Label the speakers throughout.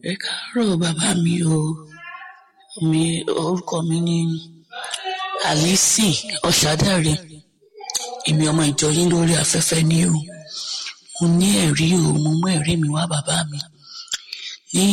Speaker 1: ẹ káàárọ̀ bàbá mi o mi orúkọ mi ni alice ọ̀ṣádàrẹ èmi ọmọ ìjọ yín lórí afẹ́fẹ́ ni o mo ní ẹ̀rí o mo mú ẹ̀rí mi wá bàbá mi ní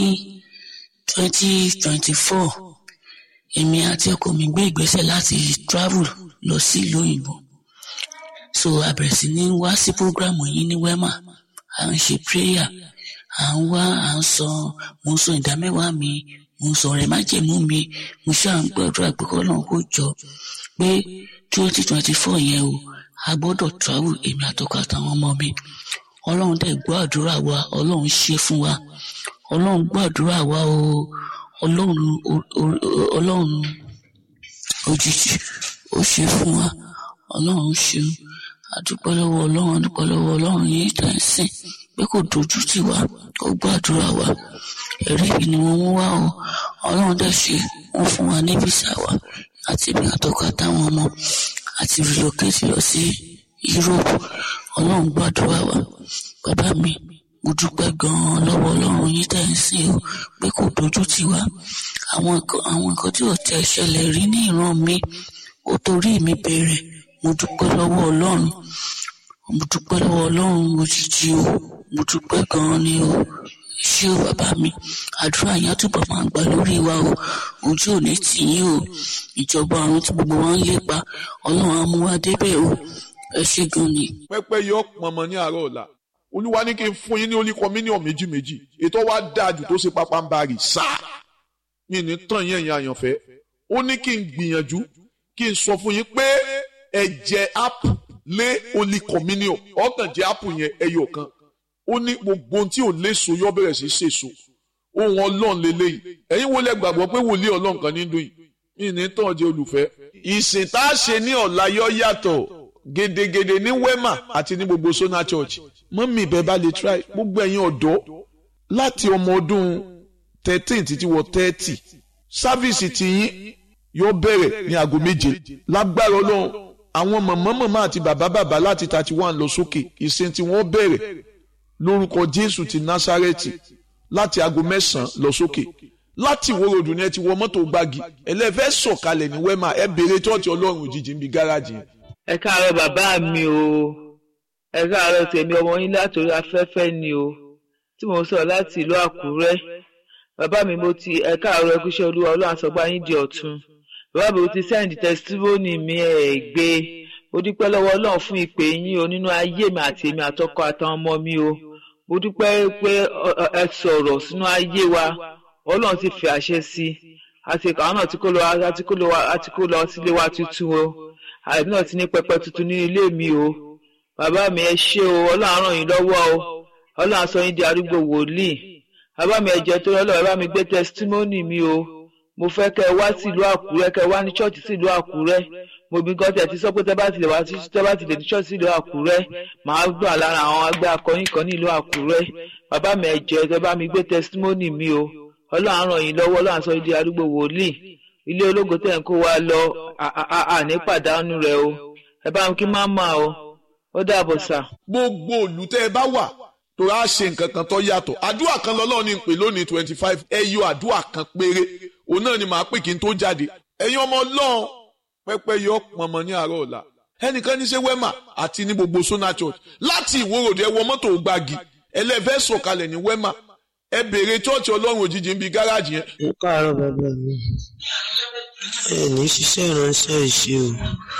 Speaker 1: twenty twenty four èmi àti ọkọ mi gbé ìgbésẹ̀ láti travel lọ sí ìlú òyìnbó so a bẹ̀rẹ̀ sí ní wá sí programu yín ní wema à ń ṣe prayer à ń wá à ń sọ mo ń sọ ìdámẹ́wàá mi mo ń sọ ọ̀rẹ́ májẹ̀mú mi mo ṣáà ń gbàdúrà pé kọ́lọ́run kó jọ pé twenty twenty four yẹn o a gbọ́dọ̀ travel èmi àtọkọ àtàwọn ọmọ mi ọlọ́run dẹ̀ gbọ́ àdúrà wa ọlọ́run ṣe fún wa ọlọ́run gbọ́ àdúrà wa o ọlọ́run ọlọ́run òjijì ó ṣe fún wa ọlọ́run ṣeun àdúpẹ́ lọ́wọ́ ọlọ́run àdúpẹ́ lọ́wọ́ ọlọ́run yìí tẹ̀ ń sìn pé kò dojú tì wá ó gbàdúrà wa ẹ̀rí yìí ni wọ́n mú wá o ọlọ́run dẹ̀ ṣe wọ́n fún wa ní físà wa àti ibi àtọ́kọ àtàwọn ọmọ àti relocate lọ sí Europe ọlọ́run gbàdúrà wa bàbá mi mo dúpẹ́ gan-an lọ́wọ́ ọlọ́run yìí tẹ̀ ń sìn o pé kò dojú tì wá àwọn nǹkan tí ò tẹ̀ ṣẹlẹ̀ rí ní ìran mi ó torí mi bẹ̀rẹ̀ mo dúpẹ́ lọ́wọ́ ọlọ́run mo dúpẹ́ lọ́wọ́ ọlọ́run òjijì o mo dúpẹ́ gan-an ni o ṣé o bàbá mi àdúrà yẹn túbọ̀ máa gbà lórí wa o ojú ò ní tì yín o ìjọba ọ̀run tí gbogbo wa ń lépa ọlọ́run á mú wa débẹ̀ o ẹ ṣé gan ni.
Speaker 2: pẹpẹ yọ pọnmọ ní àárọ̀ ọ̀la olúwa ní kí n fún yín ní olíkọ mílíọ̀nù méjì méjì ètò wa dáa jù tó ṣe pápá ń bá rì sáà mi ní tàn yín ẹ̀yin àyànfẹ́ ó ní kí n gbìyànjú kí n sọ fún yín pé ẹ jẹ ápù lé olí communion ọkàn jẹ ápù yẹn ẹyọ kan ó ní gbogbo ohun tí ò léso yọ bẹ̀rẹ̀ sí ṣèso ohun ọlọ́run lélẹ́yìí ẹ̀yin wo lẹ gbàgbọ́ pé wòlíì ọlọ́run kan ní dùn yìí ní tàn jẹ olùfẹ́. ìsìn tá a ṣe ní ọ̀la yọ yàtọ̀ gedegede ní wema àti ní gbogbo sona church mọ́mí ìbẹ́ bá lè try gbogbo ẹ̀yin ọ̀dọ́ láti ọmọ ọdún thirteen títí wọ thirty sáfíìsì tiyín yóò bẹ̀rẹ̀ ní aago méje lágbára ọlọ́run àwọn mọ̀mọ́ mọ̀mọ́ àti bàbá bàbá láti thirty one lọ sókè ìsìn tí wọ́n bẹ̀rẹ̀ lórúkọ jésù ti násárẹ́tì láti aago mẹ́sàn-án lọ sókè láti ìwó ròdù ni ẹ ti wọ mọ́tò gbági ẹlẹ́fẹ́ sọ̀kalẹ̀ ní wẹ́mà ẹ béèrè tọ́ọ̀tì ọlọ́run òjijì níbi gáràjì yẹn.
Speaker 3: ẹ káàárọ̀ bàbá mi o ẹ káàárọ̀ tèmi ọmọ yín látòrí afẹ́fẹ́ ni o tí mo sọ láti ìlú àkúrẹ́ bàbá mi mo ti ẹ káàárọ̀ ẹkúṣẹ́ olúwa ọlọ́run àsọgbá yín di ọ̀tun bàbá mi mo ti sẹ́ǹdì tẹsítímọ́nì mi ẹ̀ gbé mo dúpẹ́ lọ́wọ́ ọlọ́run fún ìpè yín o nínú ayé mi àti èmi àtọkọ àtàwọn ọmọ mi o mo dúpẹ́ pé ẹ sọ̀rọ̀ sínú ayé wa ọlọ́run ti fi àṣẹ sí i àti àwọn náà ti kó lọ àti kó lọ àti kó lọ sílé wa tuntun o àìbí náà ti ní pẹpẹ tuntun ní ilé mi o bàbá mi ẹ ṣé o ọlọ́run ràn yín lọ́wọ́ o ọlọ́run sọ yín di arúgbó wòlíì bàbá mi ẹ jẹ́ tó lọ́lọ́ bàbá mi gbé tẹsítímọ́nì mi o mo fẹ́ kẹ́ ẹ wá sílùú àkúrẹ́ kẹ́ ẹ wá ní ṣọ́ọ̀ṣì sílùú àkúrẹ́ mo bí gan tẹ̀ ti sọ pé tẹ́ bá ti lè wá sí tẹ́ bá ti lè ní ṣọ́ọ̀ṣì sílùú àkúrẹ́ màá gbà lára àwọn agbẹ́ akọrin kan nílùú àkúrẹ́ bàbá mi ẹ jẹ́ tẹ́ bá mi gbé tẹsítímọ́nì mi o ọlọ́run ràn yín lọ́wọ́ ọlọ́run sọ yín di arúgbó wòlíì ilé ológo tẹ̀ ń kó wa lọ àní pàdánù rẹ o ẹ bá mi kí má mà o ó dàbọ̀ sà.
Speaker 2: gbogbo òlù tẹ́ ẹ bá wà tó a ṣe nǹkan kan tó yàtọ̀ àdúrà kan lọ́lọ́run ní pè lónìí twenty five ẹ yọ àdúrà kan péré òun náà ni màá pè kí n tó jáde ẹ̀yin ọmọ ọlọ́run pẹ́pẹ́ yọ pọnmọ ní àárọ̀ ọ̀la ẹnìkan ní ṣe wema àti ní gbogbo sona church láti ìwòròdì ẹ wọ mọ́tò gbági ẹlẹ́fẹ́ sọ̀kalẹ̀ ní wema ẹ béèrè chọ́ọ̀chì ọlọ́run òjijì ń bi gáràjì yẹn.
Speaker 4: ẹ káàárọ̀ bàbá mi ẹ ní ṣiṣẹ́ ìránṣẹ́ ìṣe o